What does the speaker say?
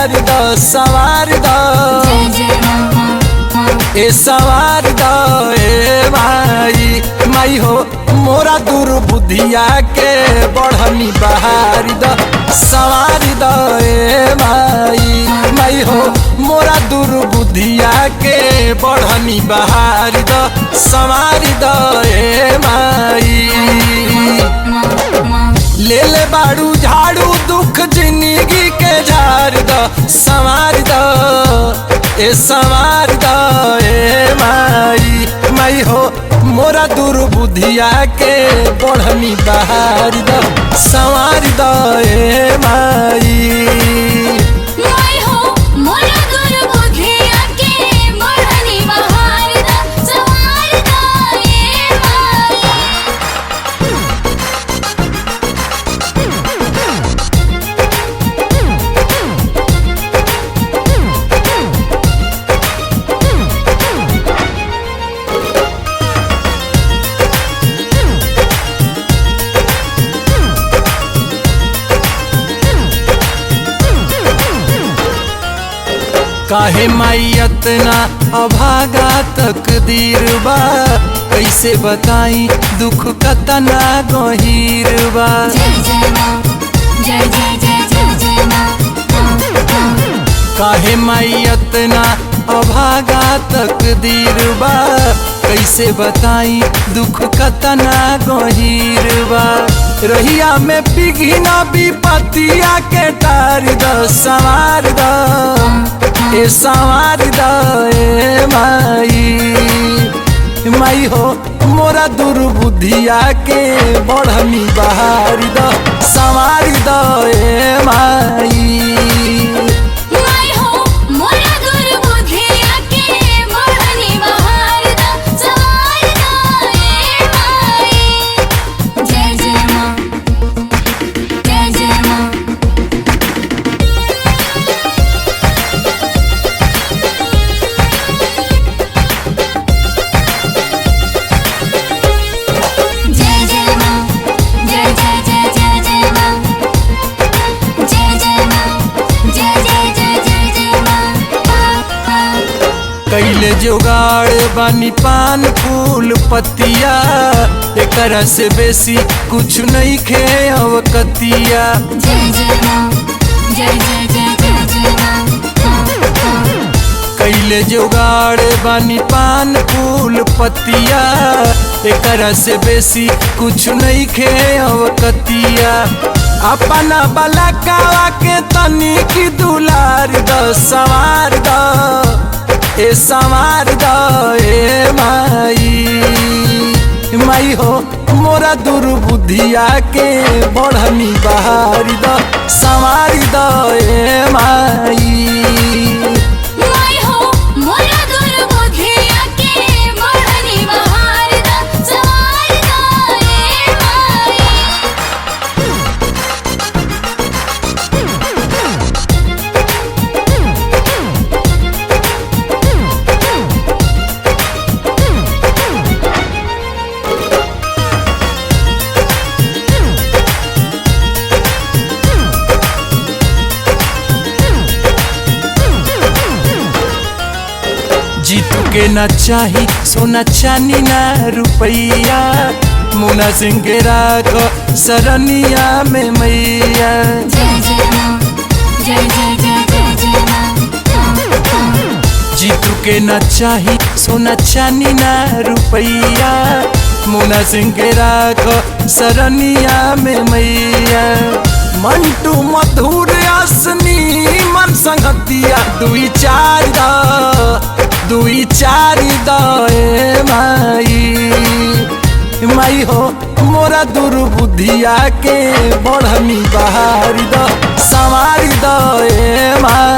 सवार द सवार द जय जय माँ माँ माँ ए सवार द ए माई माई हो मोरा दुर्बुद्धिया के बढ़नी बहार द सवार द ए माई माई हो मोरा दुर्बुद्धिया के बढ़नी बहार द सवार द ए माई माँ माँ ले ले बाड़ू झाड़ू दुख जिंदगी के झाड़ द संवार द ए संवार द ए माई माई हो मोरा दुर्बुद्धिया के बढ़नी बहार द संवार द ए माई माय हो मोरा दुर्बुद्धिया के मोरनी बहार दा सवार दा ए माई काहे माई अतना अभागा तकदीर बा कैसे बताई दुख कतना गहीर बा जय जय माँ जय जय जय जय जय माँ माँ माँ काहे माई अतना अभागा तकदीर बा कैसे बताई दुख कतना गहीर बा रहिया में पिघिना विपतिया के टार द सवार द ए सवार द ए माई माई हो मोरा दुर्बुद्धिया के बढ़नी बहार द सवार द ए माई माय हो मोरा दुर्बुद्धिया के मोरनी बहार दा सवार दा ए माई जय जय माँ जय जय माँ जय जय माँ जय जय जय जय जय माँ जय जय माँ जय जय जय जय जय माँ माँ माँ कैले जोगाड़ बानी पान फूल पतिया एकरा से बेसी कुछ नहीं खे अवकतिया जय जय माँ जय जय जय जय जय माँ माँ माँ कैले जोगाड़ बानी पान फूल पतिया एकरा से बेसी कुछ नहीं खे अवकतिया अपना बलकावा के तनी की दुलार द सवार द ए सवार द ए माई माई हो मोरा दुर्बुद्धिया के बढ़नी बहार द सवार द ए माई माय हो मोरा दुर्बुद्धिया के मोरनी बहार दा सवार दा ए माई जीतू के न चाही सोना चानी ना रुपैया मुना सिंह के राख सरनिया में मैया जय जय माँ जय जय जय जय जय माँ माँ माँ जीतू के न चाही सोना चानी ना रुपैया मुना सिंह के राख सरनिया में मैया मंटू मधुर असनी मन संगतिया दुई चार द दुई चार द ए माई माई हो मोरा दुर्बुद्धिया के बढ़नी बहार द सवार द ए माई